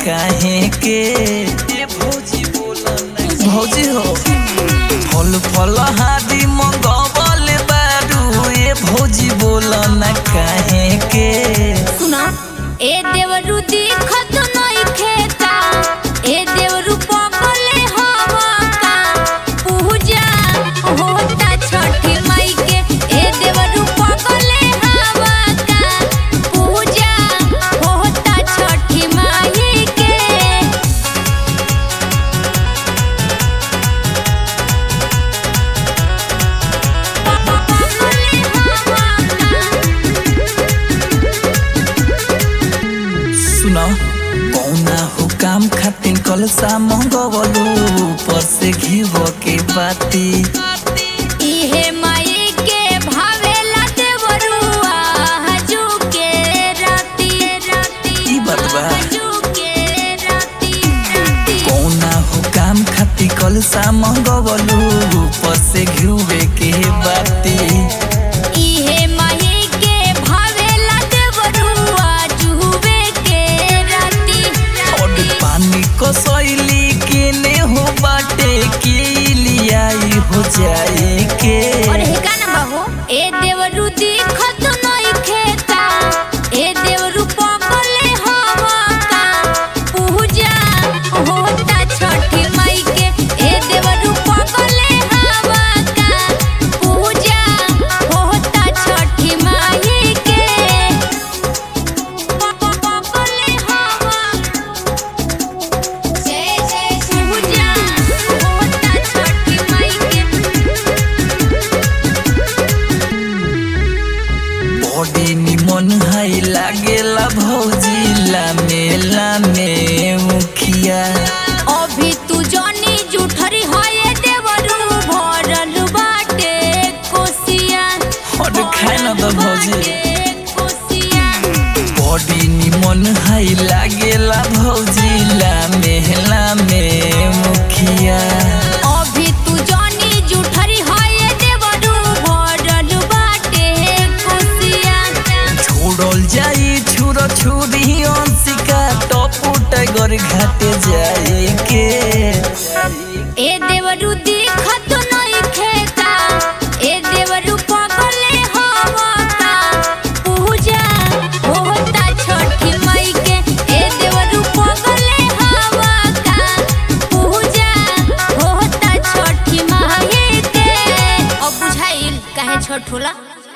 काहे के ए भौजी बोला ना भौजी हो फल फल हादी मंगवल बारू ए भौजी बोला ना काहे के सुना ए देवरु दिखत नई खेता ए देवरु पगले हवा का पूजा होता छठी माई के ए देवरु पगले हवा का पूजा होता छठी माई के पगले हवा सुना कौना हो काम खातिर कलसा मंगवलू ऊपर से घीव के बाती इहे माई के भावेला देवरुआ हजू के राती राती ई बात बा। हजू के राती राती कौना हो काम खातिर कलसा मंगवलू ऊपर से घीवे के बाती इहे माई के भावेला देवरुआ जुवे के राती और पानी को सैली केने हो बाटे के लियाई हो जाए के और हे गाना बाबू ए देवरु दिखत नई खेता ए देवरु पगले हवा का पूजा होता छठी माई के ए देवरु पगले हवा का पूजा होता छठी माई के पगले हवा जय जय पूजा होता छठी माई के बॉडी निमन हाई लागेला भौजी लामे लामे मुखिया अभी तू जनी जुठरी होए देवरू भरल बाटे कोसिया और खाए न तो भौजी बाटे कोसिया बॉडी निमन हाई लागेला भौजी लामे लामे मुखिया अभी तू जनी जुठरी होए देवरू भरल बाटे कोसिया छोड़ल जाई छुर छुरी अंशिका टपू टाइगर घाटे जाए के ए देवरू दिखत नई खेता ए देवरू पगले हवा का पूजा होता छठी माई के ए देवरू पगले हवा का पूजा होता छठी माई के अब बुझाइल काहे छोट होला